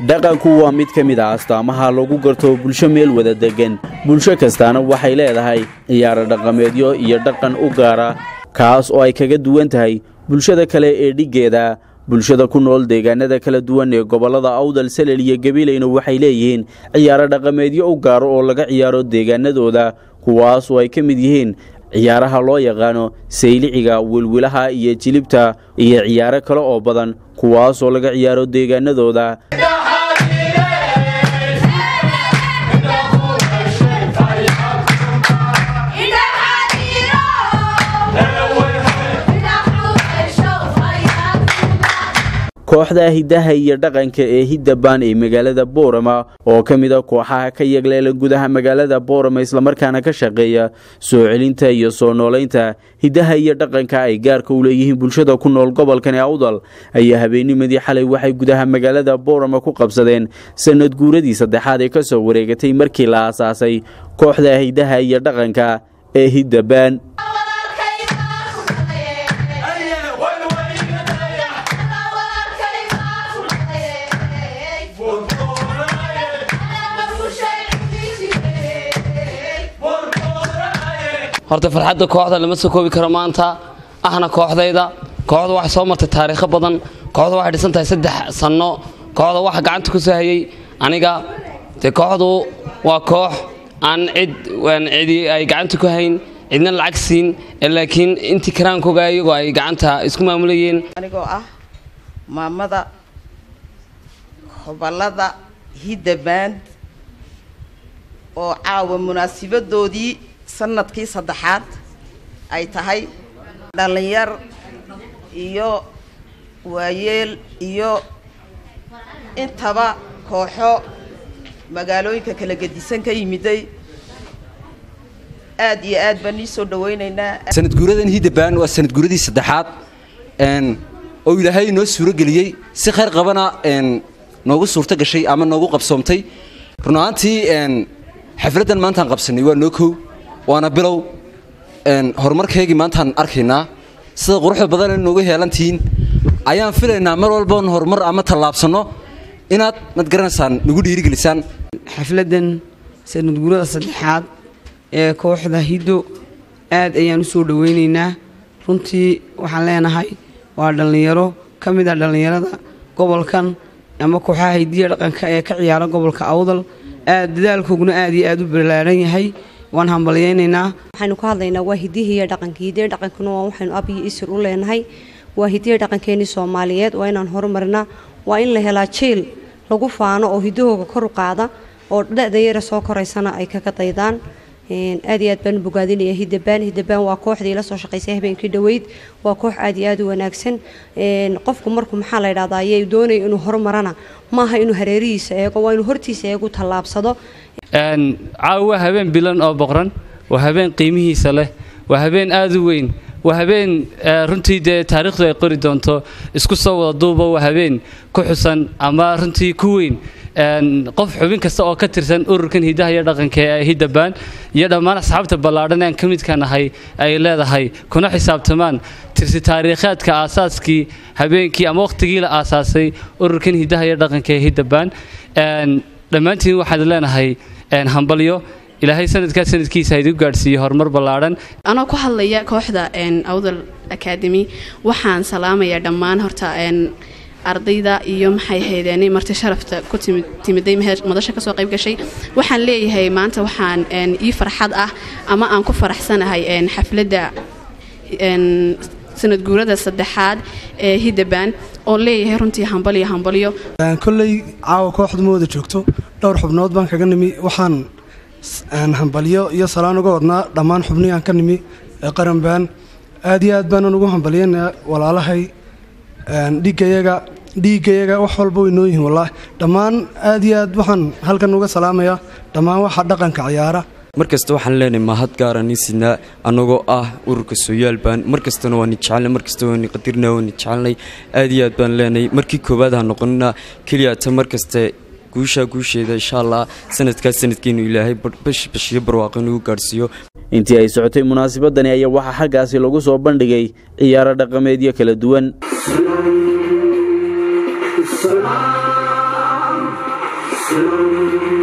dhaqanku waa mid ka mid ah astaamaha lagu garto bulsho meel wada deggan bulsho kastaana waxay leedahay ciyaaro dhaqameedyo iyo dhaqan u gaara kaas oo ay kaga duwan tahay bulshada kale ee dhiggeeda bulshada ku nool deegaanada kala duwan ee gobollada awdal salel iyo gabiilayna waxay leeyihiin ciyaaro dhaqameedyo u gaaro oo laga ciyaaro deegaanadooda kuwaas oo ay ka mid yihiin ciyaaraha loo yaqaano sayliciga wilwilaha iyo jilibta iyo ciyaaro kale oo badan kuwaas oo laga ciyaaro deegaanadooda kooxda hiddaha iyo dhaqanka ee hiddabaan ee magaalada boorama oo ka mid a kooxaha ka yagleela gudaha magaalada boorama islamarkaana ka shaqeeya soo celinta iyo soo noolaynta hiddaha iyo dhaqanka ay gaarka u leeyihiin bulshada ku nool gobolkan ee awdal ayaa habeennimadii xalay waxay gudaha magaalada boorama ku qabsadeen sanad guuradii saddexaad ee ka soo wareegatay markii la aasaasay kooxda hiddaha iyo dhaqanka ee hiddabaan horta farxadda kooxda lama soo koobi karo maanta ahna kooxdayda kooxda waxay soo martay taariikho badan kooxda waxay dhisan tahay saddex sanno kooxda waxa gacanta ku soo hayay aniga dee kooxdu waa koox aan cid cidi ay gacanta ku hayn cidna lacag siin laakiin intii karaankooga iyagoo ay gacanta isku maamulayeen anigoo ah maamada hobalada hiddabaan oo caawa munaasibadoodii sanadkii saddexaad ay tahay dhallinyar iyo waayeel iyo intaba kooxo magaalooyinka kala gedisan ka yimiday aad iyo aad baan ii soo dhawaynaynaa sanad guuradan hiddabaan waa sanad guuradii saddexaad oo ilaahay inoo suuro geliyey si khayr qabana noogu suurto gashay ama noogu qabsoomtay run ahaantii xafladdan maantaan qabsanay waa noo kow waana bilow horumarkaygii maantaan arkaynaa sida quruxda badan noogu heelantihiin ayaan filaynaa mar walboon horumar ama tallaabsanno inaad mad garanaysaan nagu dhiirigelisaan xafladdan sanadguurada saddexaad ee kooxda hiddo aad ayaan u soo dhowaynaynaa runtii waxaan leenahay waa dhallinyaro ka mid ah dhallinyarada gobolkan ama kooxaha hidiya dhaqanka ee ka ciyaara gobolka awdal aad dadaalkooguna aad iyo aad u balaaran yahay waan hambalyaynaynaa waxaynu ka hadlaynaa waa hidihiiyo dhaqanka hidiya dhaqankuna waa waxaynu ab iyo isir u leenahay waa hidiya dhaqankeenii soomaaliyeed waa inaan horumarnaa waa in la helaa jiil lagu faano oo hidahooga kor u qaada oo dhada yara soo koraysana ay kaga daydaan aad iyo aad baan bogaadinaya hiddabaan hiddabaan waa kooxdii la soo shaqaysay habeenkii dhoweyd waa koox aad iyo aad u wanaagsan qofku markuu maxaa la yidhahdaa ayay doonaya inuu horumarana maaha inuu hareerihiisa eego waa inuu hortiisa eegu tallaabsado caawa waa habeen bilan oo boqran waa habeen qiimihiisa leh waa habeen aad u weyn waa habeen runtii dee taariikhdu ay qori doonto isku soo wada duuba waa habeen ku xusan ama runtii ku weyn qof xubin kasta oo ka tirsan ururkan hidaha iyo dhaqanka ee hiddabaan iyo dhammaan asxaabta ballaadhan aan ka midka nahay ay leedahay kuna xisaabtamaan tirsi taariikhaadka aasaaskii habeenkii ama wakhtigii la aasaasay ururkan hidaha iyo dhaqanka ee hiddabaan dhammaantiin waxaad leenahay hambalyo ilaahay sanadkaa sanadkiisa idigu gaadhsiiye horumar ballaadhan anoo ku hadlaya kooxda awdal academy waxaan salaamayaa dhammaan horta ardayda iyo maxay haydeen marti sharafta ku timiday madasha kasoo qayb gashay waxaan leeyahay maanta waxaan ii farxad ah ama aan ku faraxsanahay xafladda sanad guurada saddexaad ee hiddabaan oo leeyahay runtii hambalyo hambalyo kolley caawa kooxdu ma wada joogto dhowr xubnood baan kaga nimi waxaan hambalyo iyo salaan uga wadnaa dhammaan xubnihii aan ka nimi ee qaranbaan aad iyo aad baanan ugu hambalyanaa walaalahay dhiiggayaga dhiiggayaga wax walba way noo yihiin wallaahi dhammaan aad iyo aad waxaan halkan uga salaamayaa dhammaan waxa dhaqanka ciyaara markasta waxaan leenahay mahad gaara nin sidnaa annagoo ah ururka sooyaalbaan markastana waani jecelnay markasta waani qadirnaa waani jecelnay aad iyo aad baan leenahay markii koowaad ha noqonina keliya ta markaste guushaa guusheeda insha allah sanadkaas sanadkeenu ilaahay bashiyo barwaaqo inugu gaadhsiiyo intii ay socotay munaasabadani ayaa waxaa xaggaasi lagu soo bandhigay ciyaaro dhaqameedyo kala duwan Thank you.